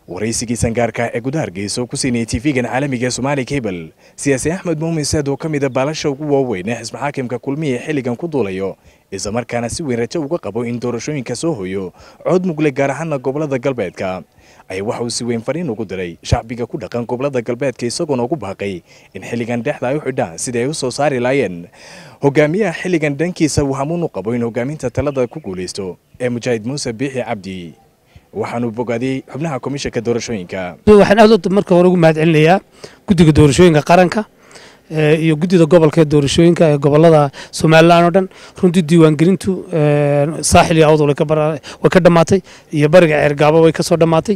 waraysigiisan gaarka ee gudaha hargeysa oo ku siinayay tv-gan caalamiga ee somaali cable siyaasi axmed muumin saad oo ka mida baalasha ugu waaweyn ee xisbi xaakimka kulmiya xilligan ku duulayo islamarkaana si weyn rajo uga qabo in doorashooyinka soo hoyo cod mugle gaar ahaana gobolada galbeedka ayaa waxa uu si weyn fariin ugu diray shacbiga ku dhaqan gobolada galbeedka isagoona ugu baaqay in xilligan dhexda ay u xidhaan sidii ay u soo saari laayeen hogaamiyaha xilligan dhankiisa uu hamuun u qabo in hogaaminta talada ku guulaysto ee mujaahid muuse biixi cabdi waxaanuu bogaadiyey xubnaha komishanka doorashooyinka waxaan aad marka hore ugu mahad celinayaa guddiga doorashooyinka qaranka iyo guddida gobolka ee doorashooyinka ee gobolada somalilan oo dhan runtii diiwaangelintu saaxil iyo awd way ka dhammaatay iyo bariga ceergaabo way ka soo dhammaatay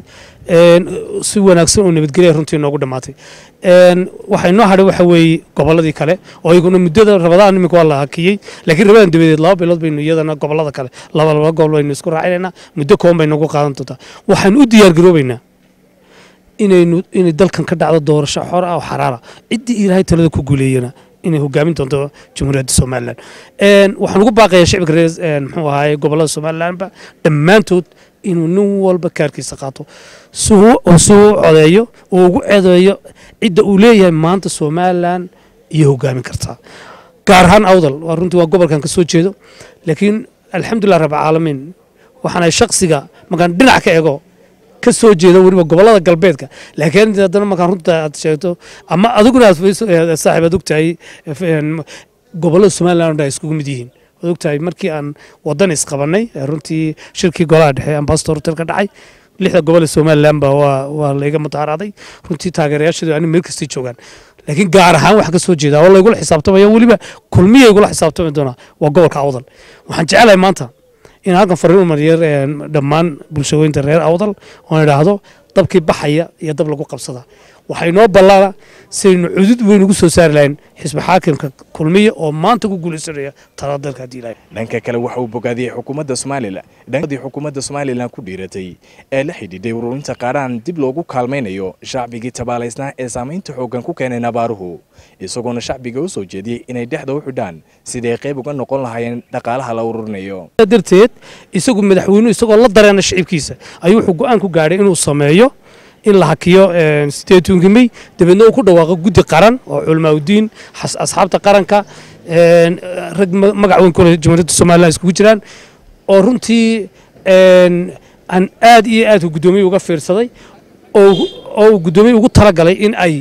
si wanaagsan oo nabadgelya runtii noogu dhammaatay waxaa inoo hadhay waxa weeye gobolladii kale oo iyaguna muddada rabadaan iminka waa la hakiyey laakiin rabadan dabadeed laba bilood baynu iyadana gobolada kale laba laba gobol baynu isku raacinaynaa muddo kooban bay nagu qaadan doontaa waxaan u diyaar garoobaynaa inaynu inay dalkan ka dhacdo doorasho xor ah oo xaraara ciddii ilaahay talada ku guuleeyana inay hogaamin doonto jamhuuriyadda somalilan waxaan ugu baaqayaa shicibka reer muxuu ahaaye gobolada somalilanba dhammaantood inuu nin walba kaarkiisa qaato suu suu codeeyo uu ugu ceedeeyo cidda uu leeyahay maanta somalilan iyo hogaamin kartaa gaar ahaan awdal waa runtii waa gobolkan ka soo jeedo laakiin alxamdulilah rabcaalamiin waxaan ay shaksiga markaan dhinac ka ego ka soo jeeda weliba gobolada galbeedka laakiin haddana markaan runta aad sheegto ama adiguna aad saaxiib aad ogtahay gobolada somaliland ay iskugu mid yihiin waad ogtahay markii aan wadan isqabanay runtii shirkii golaha dhexe ambassador hotel ka dhacay lixda gobol ee somaliland ba waa waa layga mudaharaaday runtii taageerayaasheedu ani meel kastii joogaan laakiin gaar ahaan waxaan ka soo jeedaa oo laygula xisaabtamaya weliba kulmiya igula xisaabtami doonaa waa gobolka awdal waxaan jecelahay maanta in halkan fariin u mariyo dhammaan bulshooyinta reer awdal oon idhaahdo dabkii baxaya iyo dab lagu qabsada waxaa inoo ballaana sidaynu cudud weyn ugu soo saari lahayn xisbi xaakimka kulmiya oo maanta ku guulaysanaya talada dalka haddii ilahay dhanka kale waxa uu bogaadiyey xukuumadda somalilan dhankadii xukuumadda somalilan ku dhiiratay ee la xidhiidhay ururinta qaaraan dib loogu kaalmaynayo shacbigii tabaalaysnaa ee saamaynta xooggan ku keenay nabaaruhu isagoona shacbiga u soo jeediyey inay dhexda u xidhaan siday qayb uga noqon lahaayeen dhaqaalaha la ururinayo darteed isagu madaxweynuhu isagoo la dareena shicibkiisa ayuu wuxuu go-aan ku gaadhay inuu sameeyo in la hakiyo sideetunkii mey dabeedna uu ku dhawaaqo guddi qaran oo culamaauddiin asxaabta qaranka rag magac weyn kule jamhuuriyadda somalilan iskugu jiraan oo runtii aan aad iyo aad guddoomiye uga fiirsaday oo uu guddoomiye ugu talagalay in ay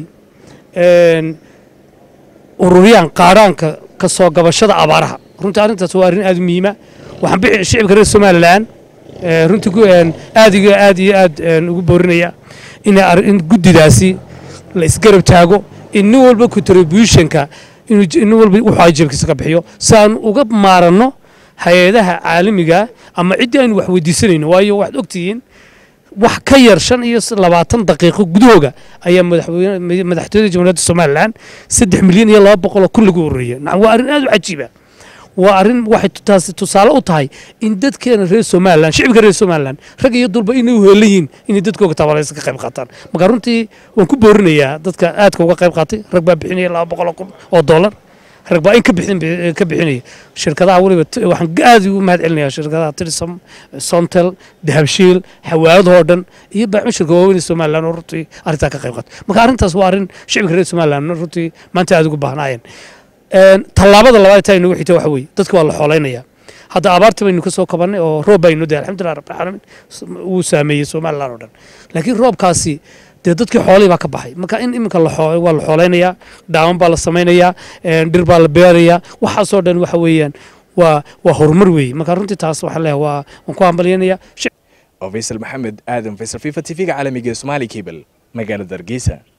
ururiyaan qaadhaanka ka soo gabashada abaaraha runtii arrintaas waa arrin aad u muhiima waxaan bixi shicibka reer somalilan runtii aad iyo aad iyo aad ugu boorinaya in guddidaasi la isgarab taago in nin walba contributionka nin walba wuxuu ay jeebkiisa ka bixiyo si aan uga maaranno hay-adaha caalamiga ama ciddii aynu wax weydiisanayno waayo waxaad ogtihiin wax ka yar shan iyo labaatan daqiiqo gudahooga ayaa madaxtooyada jamhuuriyadda somalilan saddex milyan iyo laba boqol oo kun lagu ururiya waa arrin aad u cajiiba waa arrin waxay taasi tusaale u tahay in dadkeena reer somalilan shicibka reer somalilan rag iyo dulba inay u heelan yihiin inay dadkooga tabalaysa ka qayb qaataan marka runtii waan ku boorinayaa dadka aadka uga qayb qaatay rag baa bixinaya laba boqol oo kun oo dollar rag baa in ka bixin ka bixinaya shirkadaha weliba waxaan aad ugu mahad celinayaa shirkadaha trisam sontel dahabshiil xawaaladoo dhan iyo baaxmushirka waaweyn ee somalilan oo runtii arrintaa ka qayb qaatay marka arrintaas waa arrin shicibka reer somalilan runtii maanta aad ugu baahnaayeen tallaabada labaad taa inagu xigta waxa weeye dadka waa la xoolaynaya hadda abaartii baynu ka soo kabannay oo roob baynu dahay alxamdulillah rabbil caalamiin wuu saameeyey somalilan oo dhan laakiin roobkaasi dee dadkii xoolihii baa ka baxay marka in iminka waa la xooleynayaa dhaaman baa la samaynayaa dhir baa la beerayaa waxaasoo dhan waxa weeyaan waa waa horumar weeye marka runtii taas waxaan leeyahay waa waan ku hambalyanayaa faysal maxamed aadan faysal fifa tv-ga caalamiga ee somaali cable magaalada hargeysa